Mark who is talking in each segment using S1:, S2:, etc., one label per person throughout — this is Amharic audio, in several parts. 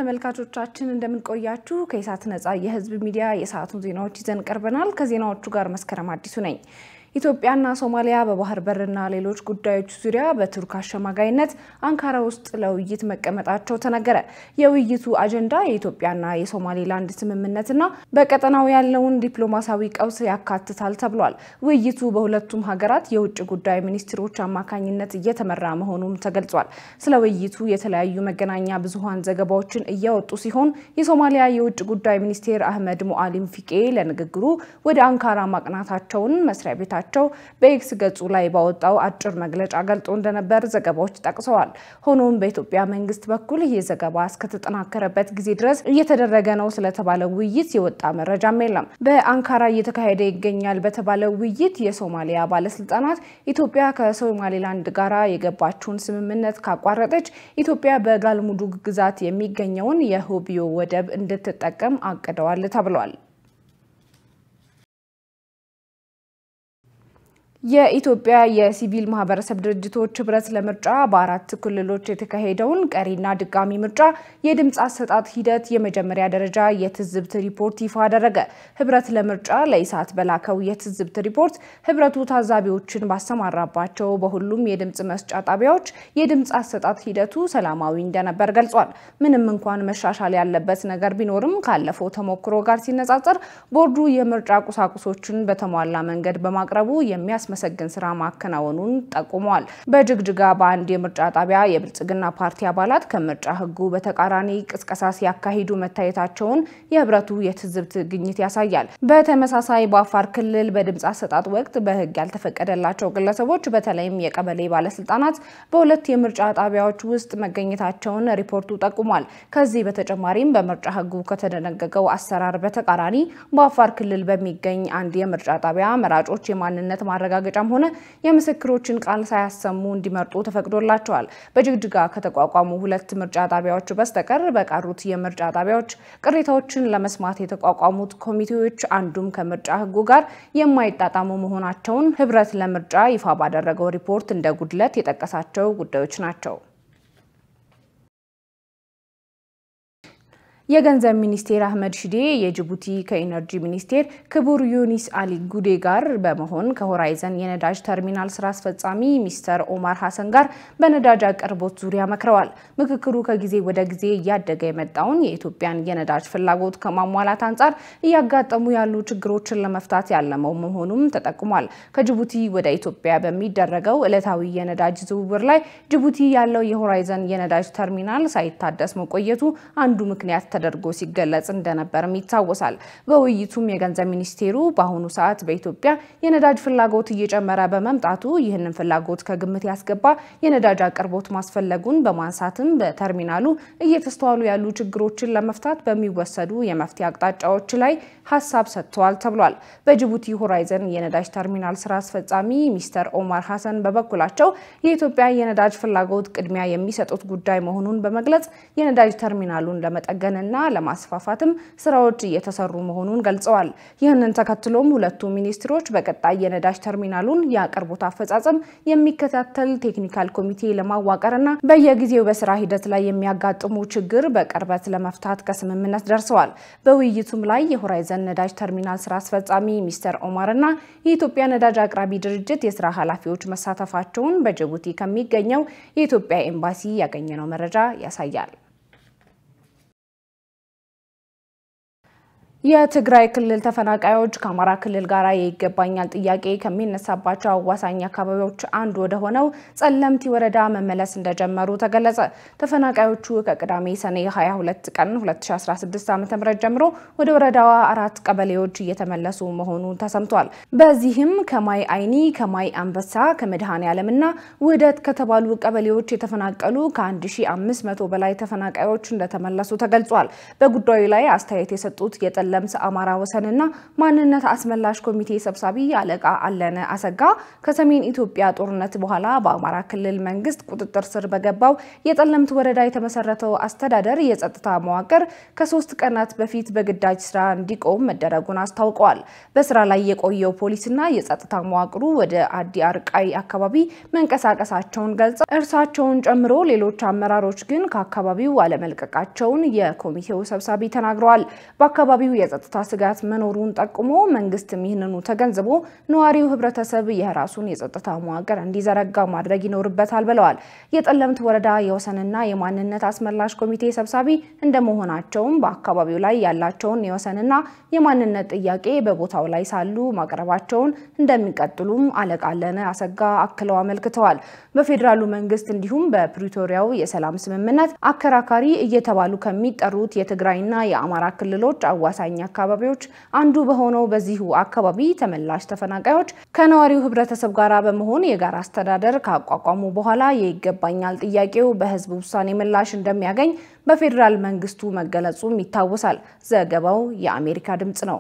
S1: ተመልካቾቻችን እንደምንቆያችሁ ከኢሳት ነጻ የህዝብ ሚዲያ የሰዓቱን ዜናዎች ይዘን ቀርበናል። ከዜናዎቹ ጋር መስከረም አዲሱ ነኝ። ኢትዮጵያና ሶማሊያ በባህር በርና ሌሎች ጉዳዮች ዙሪያ በቱርክ አሸማጋይነት አንካራ ውስጥ ለውይይት መቀመጣቸው ተነገረ። የውይይቱ አጀንዳ የኢትዮጵያና የሶማሌላንድ ስምምነትና በቀጠናው ያለውን ዲፕሎማሲያዊ ቀውስ ያካትታል ተብሏል። ውይይቱ በሁለቱም ሀገራት የውጭ ጉዳይ ሚኒስትሮች አማካኝነት እየተመራ መሆኑም ተገልጿል። ስለ ውይይቱ የተለያዩ መገናኛ ብዙኃን ዘገባዎችን እያወጡ ሲሆን የሶማሊያ የውጭ ጉዳይ ሚኒስቴር አህመድ ሙአሊም ፊቄ ለንግግሩ ወደ አንካራ ማቅናታቸውን መስሪያ ቤታ ቸው በኤክስ ገጹ ላይ ባወጣው አጭር መግለጫ ገልጾ እንደነበር ዘገባዎች ጠቅሰዋል። ሆኖም በኢትዮጵያ መንግስት በኩል ይህ ዘገባ እስከተጠናከረበት ጊዜ ድረስ እየተደረገ ነው ስለተባለው ውይይት የወጣ መረጃም የለም። በአንካራ እየተካሄደ ይገኛል በተባለው ውይይት የሶማሊያ ባለስልጣናት ኢትዮጵያ ከሶማሌላንድ ጋራ የገባችውን ስምምነት ካቋረጠች ኢትዮጵያ በጋልሙዱግ ግዛት የሚገኘውን የሆቢዮ ወደብ እንድትጠቀም አቅደዋል ተብሏል። የኢትዮጵያ የሲቪል ማህበረሰብ ድርጅቶች ህብረት ለምርጫ በአራት ክልሎች የተካሄደውን ቀሪና ድጋሚ ምርጫ የድምፅ አሰጣጥ ሂደት የመጀመሪያ ደረጃ የትዝብት ሪፖርት ይፋ አደረገ። ህብረት ለምርጫ ለኢሳት በላከው የትዝብት ሪፖርት ህብረቱ ታዛቢዎችን ባሰማራባቸው በሁሉም የድምፅ መስጫ ጣቢያዎች የድምፅ አሰጣጥ ሂደቱ ሰላማዊ እንደነበር ገልጿል። ምንም እንኳን መሻሻል ያለበት ነገር ቢኖርም ካለፈው ተሞክሮ ጋር ሲነጻጸር ቦርዱ የምርጫ ቁሳቁሶችን በተሟላ መንገድ በማቅረቡ የሚያስ መሰግን ስራ ማከናወኑን ጠቁመዋል። በጅግጅጋ በአንድ የምርጫ ጣቢያ የብልጽግና ፓርቲ አባላት ከምርጫ ህጉ በተቃራኒ ቅስቀሳ ሲያካሂዱ መታየታቸውን የህብረቱ የትዝብት ግኝት ያሳያል። በተመሳሳይ በአፋር ክልል በድምፅ አሰጣጥ ወቅት በህግ ያልተፈቀደላቸው ግለሰቦች በተለይም የቀበሌ ባለስልጣናት በሁለት የምርጫ ጣቢያዎች ውስጥ መገኘታቸውን ሪፖርቱ ጠቁሟል። ከዚህ በተጨማሪም በምርጫ ህጉ ከተደነገገው አሰራር በተቃራኒ በአፋር ክልል በሚገኝ አንድ የምርጫ ጣቢያ መራጮች የማንነት ማረጋገ ማረጋገጫም ሆነ የምስክሮችን ቃል ሳያሰሙ እንዲመርጡ ተፈቅዶላቸዋል። በጅግጅጋ ከተቋቋሙ ሁለት ምርጫ ጣቢያዎች በስተቀር በቀሩት የምርጫ ጣቢያዎች ቅሬታዎችን ለመስማት የተቋቋሙት ኮሚቴዎች አንዱም ከምርጫ ህጉ ጋር የማይጣጣሙ መሆናቸውን ህብረት ለምርጫ ይፋ ባደረገው ሪፖርት እንደ ጉድለት የጠቀሳቸው ጉዳዮች ናቸው። የገንዘብ ሚኒስቴር አህመድ ሺዴ የጅቡቲ ከኢነርጂ ሚኒስቴር ክቡር ዩኒስ አሊ ጉዴ ጋር በመሆን ከሆራይዘን የነዳጅ ተርሚናል ስራ አስፈጻሚ ሚስተር ኦማር ሀሰን ጋር በነዳጅ አቅርቦት ዙሪያ መክረዋል። ምክክሩ ከጊዜ ወደ ጊዜ እያደገ የመጣውን የኢትዮጵያን የነዳጅ ፍላጎት ከማሟላት አንጻር እያጋጠሙ ያሉ ችግሮችን ለመፍታት ያለመው መሆኑም ተጠቁሟል። ከጅቡቲ ወደ ኢትዮጵያ በሚደረገው ዕለታዊ የነዳጅ ዝውውር ላይ ጅቡቲ ያለው የሆራይዘን የነዳጅ ተርሚናል ሳይታደስ መቆየቱ አንዱ ምክንያት ተደርጎ ሲገለጽ እንደነበርም ይታወሳል። በውይይቱም የገንዘብ ሚኒስቴሩ በአሁኑ ሰዓት በኢትዮጵያ የነዳጅ ፍላጎት እየጨመረ በመምጣቱ ይህንን ፍላጎት ከግምት ያስገባ የነዳጅ አቅርቦት ማስፈለጉን በማንሳትም በተርሚናሉ እየተስተዋሉ ያሉ ችግሮችን ለመፍታት በሚወሰዱ የመፍትሄ አቅጣጫዎች ላይ ሀሳብ ሰጥተዋል ተብሏል። በጅቡቲ ሆራይዘን የነዳጅ ተርሚናል ስራ አስፈጻሚ ሚስተር ኦማር ሀሰን በበኩላቸው የኢትዮጵያ የነዳጅ ፍላጎት ቅድሚያ የሚሰጡት ጉዳይ መሆኑን በመግለጽ የነዳጅ ተርሚናሉን ለመጠገን እና ለማስፋፋትም ስራዎች እየተሰሩ መሆኑን ገልጸዋል። ይህንን ተከትሎም ሁለቱ ሚኒስትሮች በቀጣይ የነዳጅ ተርሚናሉን የአቅርቦት አፈጻጸም የሚከታተል ቴክኒካል ኮሚቴ ለማዋቀርና በየጊዜው በስራ ሂደት ላይ የሚያጋጥሙ ችግር በቅርበት ለመፍታት ከስምምነት ደርሰዋል። በውይይቱም ላይ የሆራይዘን ነዳጅ ተርሚናል ስራ አስፈጻሚ ሚስተር ኦማር እና የኢትዮጵያ ነዳጅ አቅራቢ ድርጅት የስራ ኃላፊዎች መሳተፋቸውን በጅቡቲ ከሚገኘው የኢትዮጵያ ኤምባሲ ያገኘነው መረጃ ያሳያል። የትግራይ ክልል ተፈናቃዮች ከአማራ ክልል ጋር የይገባኛል ጥያቄ ከሚነሳባቸው አዋሳኝ አካባቢዎች አንዱ ወደ ሆነው ጸለምቲ ወረዳ መመለስ እንደጀመሩ ተገለጸ። ተፈናቃዮቹ ከቅዳሜ ሰኔ 22 ቀን 2016 ዓ.ም ጀምሮ ወደ ወረዳዋ አራት ቀበሌዎች እየተመለሱ መሆኑ ተሰምቷል። በዚህም ከማይ አይኒ፣ ከማይ አንበሳ፣ ከመድኃኔ ዓለምና ውህደት ከተባሉ ቀበሌዎች የተፈናቀሉ ከ1500 በላይ ተፈናቃዮች እንደተመለሱ ተገልጿል። በጉዳዩ ላይ አስተያየት የሰጡት የጠለ የጠለምት አማራ ወሰንና ማንነት አስመላሽ ኮሚቴ ሰብሳቢ አለቃ አለነ አሰጋ ከሰሜን ኢትዮጵያ ጦርነት በኋላ በአማራ ክልል መንግስት ቁጥጥር ስር በገባው የጠለምት ወረዳ የተመሰረተው አስተዳደር የጸጥታ መዋቅር ከሶስት ቀናት በፊት በግዳጅ ስራ እንዲቆም መደረጉን አስታውቀዋል። በስራ ላይ የቆየው ፖሊስና የጸጥታ መዋቅሩ ወደ አዲ አርቃይ አካባቢ መንቀሳቀሳቸውን ገልጸው እርሳቸውን ጨምሮ ሌሎች አመራሮች ግን ከአካባቢው አለመልቀቃቸውን የኮሚቴው ሰብሳቢ ተናግረዋል። በአካባቢው የጸጥታ ስጋት መኖሩን ጠቁሞ መንግስትም ይህንኑ ተገንዝቦ ነዋሪው ህብረተሰብ የራሱን የጸጥታ መዋቅር እንዲዘረጋ ማድረግ ይኖርበታል ብለዋል። የጠለምት ወረዳ የወሰንና የማንነት አስመላሽ ኮሚቴ ሰብሳቢ እንደመሆናቸውም በአካባቢው ላይ ያላቸውን የወሰንና የማንነት ጥያቄ በቦታው ላይ ሳሉ ማቅረባቸውን እንደሚቀጥሉም አለቃ አለነ አሰጋ አክለው አመልክተዋል። በፌዴራሉ መንግስት እንዲሁም በፕሪቶሪያው የሰላም ስምምነት አከራካሪ እየተባሉ ከሚጠሩት የትግራይና የአማራ ክልሎች አዋሳኝ አካባቢዎች አንዱ በሆነው በዚሁ አካባቢ ተመላሽ ተፈናቃዮች ከነዋሪው ህብረተሰብ ጋር በመሆን የጋራ አስተዳደር ካቋቋሙ በኋላ የይገባኛል ጥያቄው በህዝብ ውሳኔ ምላሽ እንደሚያገኝ በፌዴራል መንግስቱ መገለጹም ይታወሳል። ዘገባው የአሜሪካ ድምጽ ነው።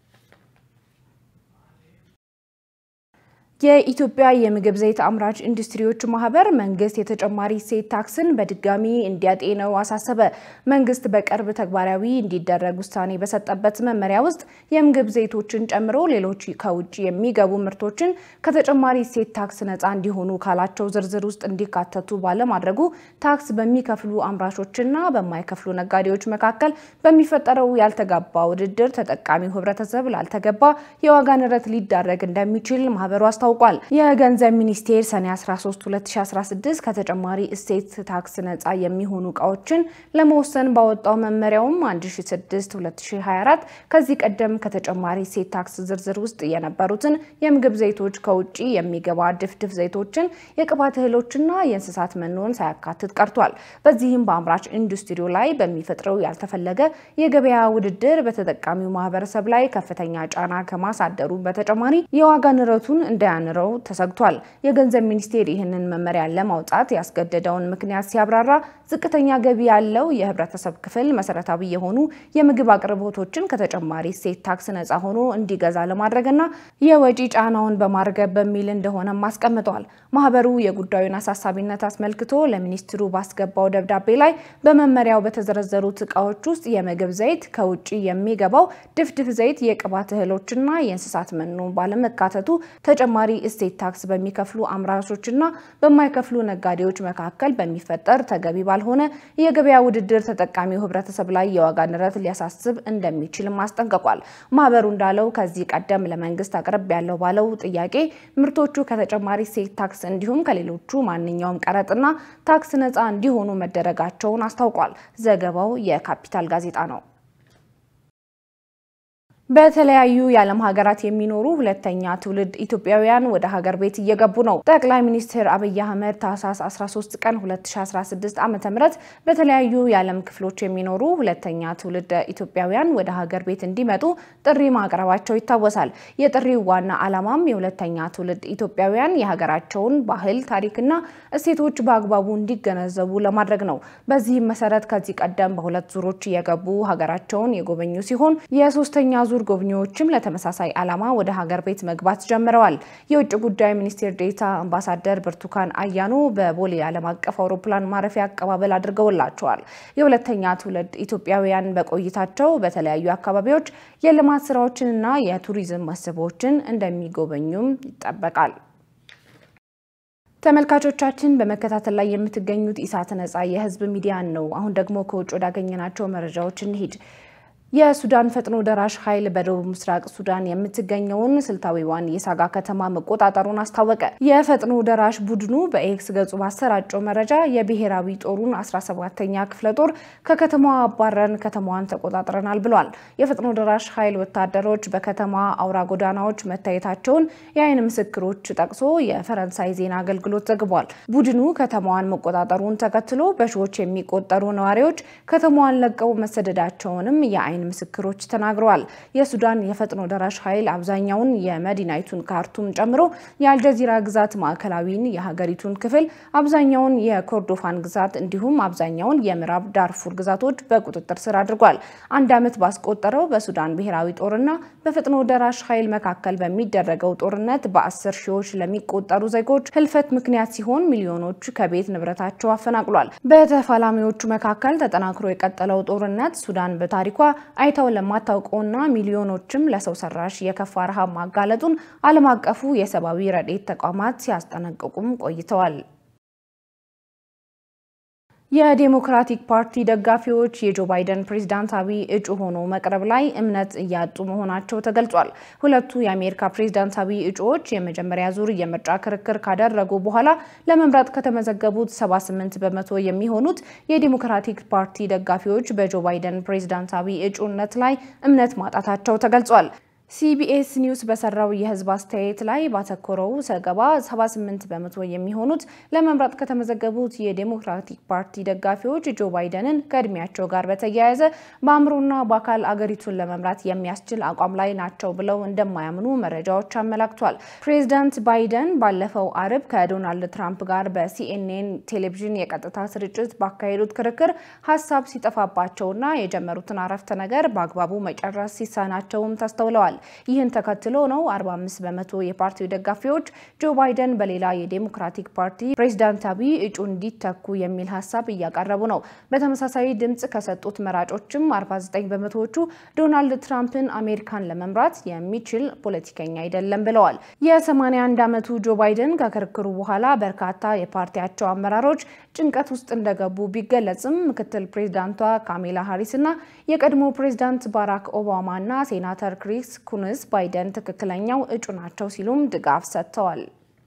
S1: የኢትዮጵያ የምግብ ዘይት አምራች ኢንዱስትሪዎች ማህበር መንግስት የተጨማሪ እሴት ታክስን በድጋሚ እንዲያጤነው አሳሰበ። መንግስት በቅርብ ተግባራዊ እንዲደረግ ውሳኔ በሰጠበት መመሪያ ውስጥ የምግብ ዘይቶችን ጨምሮ ሌሎች ከውጭ የሚገቡ ምርቶችን ከተጨማሪ እሴት ታክስ ነፃ እንዲሆኑ ካላቸው ዝርዝር ውስጥ እንዲካተቱ ባለማድረጉ ታክስ በሚከፍሉ አምራቾችና በማይከፍሉ ነጋዴዎች መካከል በሚፈጠረው ያልተጋባ ውድድር ተጠቃሚው ህብረተሰብ ላልተገባ የዋጋ ንረት ሊዳረግ እንደሚችል ማህበሩ አስታውቋል ታውቋል። የገንዘብ ሚኒስቴር ሰኔ 13 2016 ከተጨማሪ እሴት ታክስ ነፃ የሚሆኑ እቃዎችን ለመወሰን ባወጣው መመሪያውም 1006 2024 ከዚህ ቀደም ከተጨማሪ እሴት ታክስ ዝርዝር ውስጥ የነበሩትን የምግብ ዘይቶች፣ ከውጭ የሚገባ ድፍድፍ ዘይቶችን፣ የቅባት እህሎችና የእንስሳት መኖን ሳያካትት ቀርቷል። በዚህም በአምራች ኢንዱስትሪው ላይ በሚፈጥረው ያልተፈለገ የገበያ ውድድር በተጠቃሚው ማህበረሰብ ላይ ከፍተኛ ጫና ከማሳደሩ በተጨማሪ የዋጋ ንረቱን እንዳያ ንረው ተሰግቷል። የገንዘብ ሚኒስቴር ይህንን መመሪያ ለማውጣት ያስገደደውን ምክንያት ሲያብራራ ዝቅተኛ ገቢ ያለው የህብረተሰብ ክፍል መሰረታዊ የሆኑ የምግብ አቅርቦቶችን ከተጨማሪ እሴት ታክስ ነፃ ሆኖ እንዲገዛ ለማድረግና የወጪ ጫናውን በማርገብ በሚል እንደሆነም አስቀምጧል። ማህበሩ የጉዳዩን አሳሳቢነት አስመልክቶ ለሚኒስትሩ ባስገባው ደብዳቤ ላይ በመመሪያው በተዘረዘሩት እቃዎች ውስጥ የምግብ ዘይት፣ ከውጭ የሚገባው ድፍድፍ ዘይት፣ የቅባት እህሎችና የእንስሳት መኖ ባለመካተቱ ተጨማሪ እሴት ታክስ በሚከፍሉ አምራቾችና በማይከፍሉ ነጋዴዎች መካከል በሚፈጠር ተገቢ ባልሆነ የገበያ ውድድር ተጠቃሚው ህብረተሰብ ላይ የዋጋ ንረት ሊያሳስብ እንደሚችልም አስጠንቅቋል። ማህበሩ እንዳለው ከዚህ ቀደም ለመንግስት አቅርብ ያለው ባለው ጥያቄ ምርቶቹ ከተጨማሪ እሴት ታክስ እንዲሁም ከሌሎቹ ማንኛውም ቀረጥና ታክስ ነፃ እንዲሆኑ መደረጋቸውን አስታውቋል። ዘገባው የካፒታል ጋዜጣ ነው። በተለያዩ የዓለም ሀገራት የሚኖሩ ሁለተኛ ትውልድ ኢትዮጵያውያን ወደ ሀገር ቤት እየገቡ ነው። ጠቅላይ ሚኒስትር አብይ አህመድ ታህሳስ 13 ቀን 2016 ዓ.ም በተለያዩ የዓለም ክፍሎች የሚኖሩ ሁለተኛ ትውልድ ኢትዮጵያውያን ወደ ሀገር ቤት እንዲመጡ ጥሪ ማቅረባቸው ይታወሳል። የጥሪው ዋና ዓላማም የሁለተኛ ትውልድ ኢትዮጵያውያን የሀገራቸውን ባህል፣ ታሪክና እሴቶች በአግባቡ እንዲገነዘቡ ለማድረግ ነው። በዚህም መሰረት ከዚህ ቀደም በሁለት ዙሮች እየገቡ ሀገራቸውን የጎበኙ ሲሆን የሶስተኛ ዙር ጎብኚዎችም ለተመሳሳይ ዓላማ ወደ ሀገር ቤት መግባት ጀምረዋል። የውጭ ጉዳይ ሚኒስቴር ዴኤታ አምባሳደር ብርቱካን አያኖ በቦሌ ዓለም አቀፍ አውሮፕላን ማረፊያ አቀባበል አድርገውላቸዋል። የሁለተኛ ትውልድ ኢትዮጵያውያን በቆይታቸው በተለያዩ አካባቢዎች የልማት ስራዎችንና የቱሪዝም መስህቦችን እንደሚጎበኙም ይጠበቃል። ተመልካቾቻችን በመከታተል ላይ የምትገኙት ኢሳት ነጻ የህዝብ ሚዲያን ነው። አሁን ደግሞ ከውጭ ወዳገኘናቸው መረጃዎች እንሂድ። የሱዳን ፈጥኖ ደራሽ ኃይል በደቡብ ምስራቅ ሱዳን የምትገኘውን ስልታዊዋን የሳጋ ከተማ መቆጣጠሩን አስታወቀ። የፈጥኖ ደራሽ ቡድኑ በኤክስ ገጹ ባሰራጨው መረጃ የብሔራዊ ጦሩን 17ኛ ክፍለ ጦር ከከተማዋ አባረን ከተማዋን ተቆጣጥረናል ብሏል። የፈጥኖ ደራሽ ኃይል ወታደሮች በከተማ አውራ ጎዳናዎች መታየታቸውን የአይን ምስክሮች ጠቅሶ የፈረንሳይ ዜና አገልግሎት ዘግቧል። ቡድኑ ከተማዋን መቆጣጠሩን ተከትሎ በሺዎች የሚቆጠሩ ነዋሪዎች ከተማዋን ለቀው መሰደዳቸውንም የአይን የዓይን ምስክሮች ተናግረዋል። የሱዳን የፈጥኖ ደራሽ ኃይል አብዛኛውን የመዲናይቱን ካርቱም ጨምሮ የአልጀዚራ ግዛት ማዕከላዊን የሀገሪቱን ክፍል አብዛኛውን የኮርዶፋን ግዛት እንዲሁም አብዛኛውን የምዕራብ ዳርፉር ግዛቶች በቁጥጥር ስር አድርጓል። አንድ ዓመት ባስቆጠረው በሱዳን ብሔራዊ ጦርና በፈጥኖ ደራሽ ኃይል መካከል በሚደረገው ጦርነት በአስር ሺዎች ለሚቆጠሩ ዜጎች ህልፈት ምክንያት ሲሆን ሚሊዮኖች ከቤት ንብረታቸው አፈናቅሏል። በተፋላሚዎቹ መካከል ተጠናክሮ የቀጠለው ጦርነት ሱዳን በታሪኳ አይተው ለማታውቀውና ሚሊዮኖችም ለሰው ሰራሽ የከፋ ረሃብ ማጋለጡን ዓለም አቀፉ የሰብአዊ ረድኤት ተቋማት ሲያስጠነቅቁም ቆይተዋል። የዴሞክራቲክ ፓርቲ ደጋፊዎች የጆ ባይደን ፕሬዝዳንታዊ እጩ ሆኖ መቅረብ ላይ እምነት እያጡ መሆናቸው ተገልጿል። ሁለቱ የአሜሪካ ፕሬዝዳንታዊ እጩዎች የመጀመሪያ ዙር የምርጫ ክርክር ካደረጉ በኋላ ለመምረጥ ከተመዘገቡት 78 በመቶ የሚሆኑት የዴሞክራቲክ ፓርቲ ደጋፊዎች በጆ ባይደን ፕሬዝዳንታዊ እጩነት ላይ እምነት ማጣታቸው ተገልጿል። ሲቢኤስ ኒውስ በሰራው የህዝብ አስተያየት ላይ ባተኮረው ዘገባ 78 በመቶ የሚሆኑት ለመምረጥ ከተመዘገቡት የዴሞክራቲክ ፓርቲ ደጋፊዎች ጆ ባይደንን ከእድሜያቸው ጋር በተያያዘ በአእምሮና በአካል አገሪቱን ለመምራት የሚያስችል አቋም ላይ ናቸው ብለው እንደማያምኑ መረጃዎች አመላክቷል። ፕሬዚዳንት ባይደን ባለፈው አርብ ከዶናልድ ትራምፕ ጋር በሲኤንኤን ቴሌቪዥን የቀጥታ ስርጭት ባካሄዱት ክርክር ሀሳብ ሲጠፋባቸውና የጀመሩትን አረፍተ ነገር በአግባቡ መጨረስ ሲሳናቸውም ተስተውለዋል። ይህን ተከትሎ ነው 45 በመቶ የፓርቲው ደጋፊዎች ጆ ባይደን በሌላ የዴሞክራቲክ ፓርቲ ፕሬዝዳንታዊ እጩ እንዲተኩ የሚል ሀሳብ እያቀረቡ ነው። በተመሳሳይ ድምጽ ከሰጡት መራጮችም 49 በመቶዎቹ ዶናልድ ትራምፕን አሜሪካን ለመምራት የሚችል ፖለቲከኛ አይደለም ብለዋል። የ81 ዓመቱ ጆ ባይደን ከክርክሩ በኋላ በርካታ የፓርቲያቸው አመራሮች ጭንቀት ውስጥ እንደገቡ ቢገለጽም ምክትል ፕሬዝዳንቷ ካሜላ ሃሪስ እና የቀድሞ ፕሬዝዳንት ባራክ ኦባማ እና ሴናተር ክሪስ ኩንስ ባይደን ትክክለኛው እጩ ናቸው ሲሉም ድጋፍ ሰጥተዋል።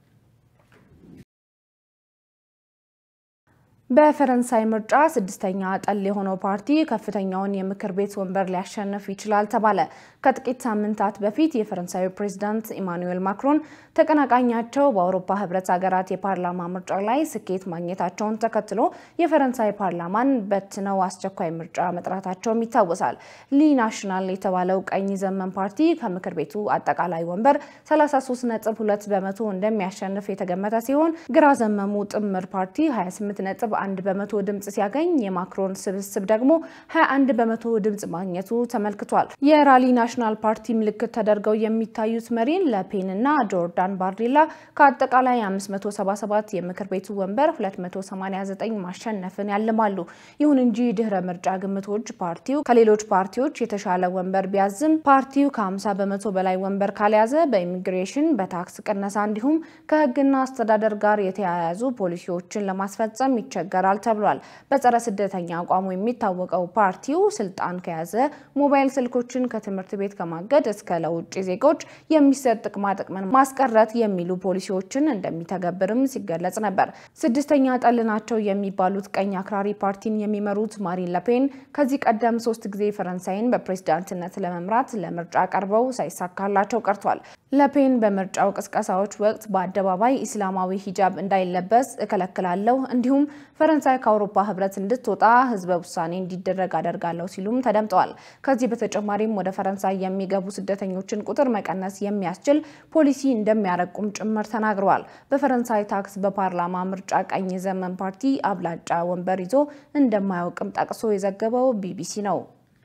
S1: በፈረንሳይ ምርጫ ስድስተኛ ጠል የሆነው ፓርቲ ከፍተኛውን የምክር ቤት ወንበር ሊያሸንፍ ይችላል ተባለ። ከጥቂት ሳምንታት በፊት የፈረንሳዩ ፕሬዝዳንት ኢማኑኤል ማክሮን ተቀናቃኛቸው በአውሮፓ ሕብረት ሀገራት የፓርላማ ምርጫ ላይ ስኬት ማግኘታቸውን ተከትሎ የፈረንሳይ ፓርላማን በትነው አስቸኳይ ምርጫ መጥራታቸውም ይታወሳል። ሊ ናሽናል የተባለው ቀኝ ዘመን ፓርቲ ከምክር ቤቱ አጠቃላይ ወንበር 33.2 በመቶ እንደሚያሸንፍ የተገመተ ሲሆን ግራ ዘመሙ ጥምር ፓርቲ 28 ነጥብ አንድ በመቶ ድምጽ ሲያገኝ የማክሮን ስብስብ ደግሞ 21 በመቶ ድምጽ ማግኘቱ ተመልክቷል። የራሊ ናሽናል ፓርቲ ምልክት ተደርገው የሚታዩት መሪን ለፔን እና ጆርዳን ባርዲላ ከአጠቃላይ 577 የምክር ቤቱ ወንበር 289 ማሸነፍን ያልማሉ። ይሁን እንጂ ድህረ ምርጫ ግምቶች ፓርቲው ከሌሎች ፓርቲዎች የተሻለ ወንበር ቢያዝም ፓርቲው ከ50 በመቶ በላይ ወንበር ካልያዘ በኢሚግሬሽን፣ በታክስ ቅነሳ እንዲሁም ከህግና አስተዳደር ጋር የተያያዙ ፖሊሲዎችን ለማስፈጸም ይቸገራል ተብሏል። በጸረ ስደተኛ አቋሙ የሚታወቀው ፓርቲው ስልጣን ከያዘ ሞባይል ስልኮችን ከትምህርት ቤት ከማገድ እስከ ለውጭ ዜጎች የሚሰጥ ጥቅማ ጥቅምን ማስቀረት የሚሉ ፖሊሲዎችን እንደሚተገብርም ሲገለጽ ነበር። ስድስተኛ ጠል ናቸው የሚባሉት ቀኝ አክራሪ ፓርቲን የሚመሩት ማሪን ለፔን ከዚህ ቀደም ሶስት ጊዜ ፈረንሳይን በፕሬዝዳንትነት ለመምራት ለምርጫ ቀርበው ሳይሳካላቸው ቀርቷል። ለፔን በምርጫው ቅስቀሳዎች ወቅት በአደባባይ ኢስላማዊ ሂጃብ እንዳይለበስ እከለክላለሁ እንዲሁም ፈረንሳይ ከአውሮፓ ህብረት እንድትወጣ ህዝበ ውሳኔ እንዲደረግ አደርጋለሁ ሲሉም ተደምጠዋል። ከዚህ በተጨማሪም ወደ ፈረንሳይ የሚገቡ ስደተኞችን ቁጥር መቀነስ የሚያስችል ፖሊሲ እንደሚያረቁም ጭምር ተናግረዋል። በፈረንሳይ ታክስ በፓርላማ ምርጫ ቀኝ ዘመን ፓርቲ አብላጫ ወንበር ይዞ እንደማያውቅም ጠቅሶ የዘገበው ቢቢሲ ነው።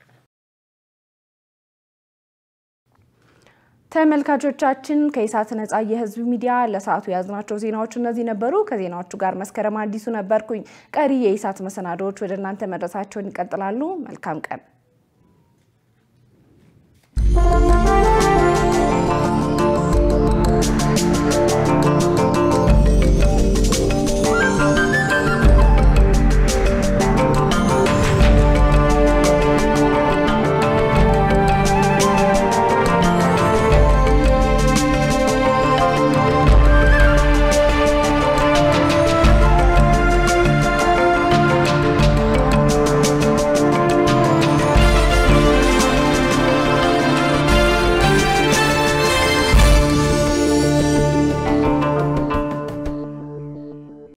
S1: ተመልካቾቻችን ከኢሳት ነጻ የህዝብ ሚዲያ ለሰዓቱ የያዝናቸው ዜናዎች እነዚህ ነበሩ። ከዜናዎቹ ጋር መስከረም አዲሱ ነበርኩኝ። ቀሪ የኢሳት መሰናዶዎች ወደ እናንተ መድረሳቸውን ይቀጥላሉ። መልካም ቀን